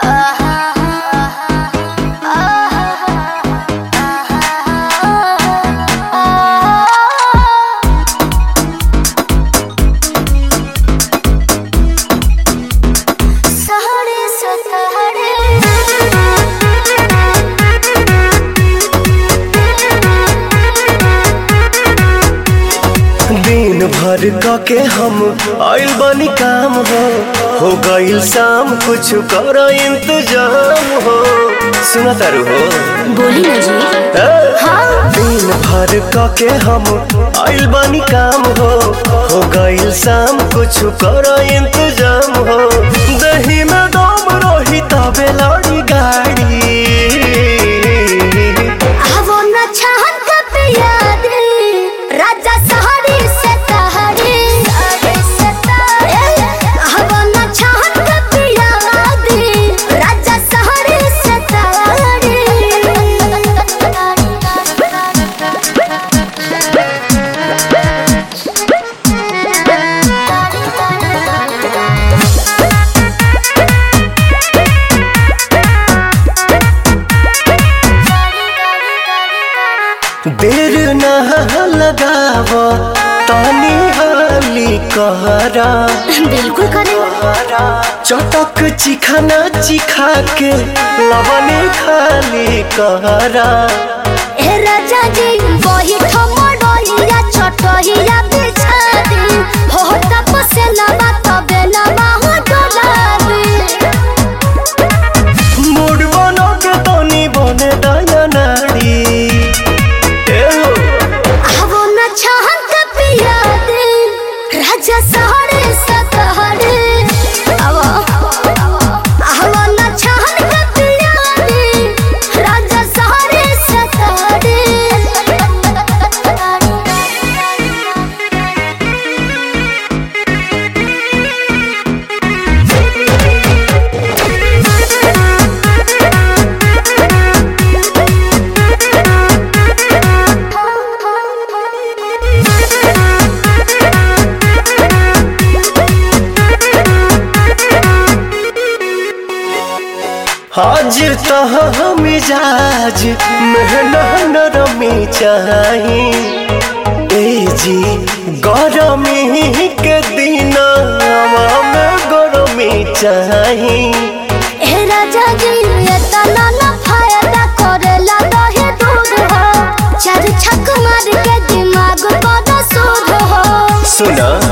दिन भर क के हम आइल बनी काम हो हो गइल शाम कुछ कर इंतजाम हो सुना तारू हो बोली ना जी ए? हाँ दिन भर क के हम आइल बनी काम हो हो गइल शाम कुछ कर इंतजाम हो दही में दम रही तबे लड़ी गाड़ी आवो न छहन कब याद राजा सहारे से तहरे आवो न छहन कब याद राजा सहारे से देर न लगाव तानी हाली कहरा बिल्कुल करे चटक चिखाना चिखा के लवने खाली कहरा ए राजा जी वही ठमडोलिया छोटहिया बिछा दी हो तपसे लबा तबे लबा हो डोला मूड बनो के तनी बने दया नाड़ी ए हो, आवो न छहन का पिया दे राजा सहरे सतहरे आवो आवो न छहन का पिया दे राजा सहरे सतहरे हाजिर तह मिजाज मेहना नरमी चाही ए जी गरमी के दिन में गरमी चाही ए राजा जी ये तना ना फायदा करेला दहे दूध हो चार छक मार के दिमाग पर सूद हो सुना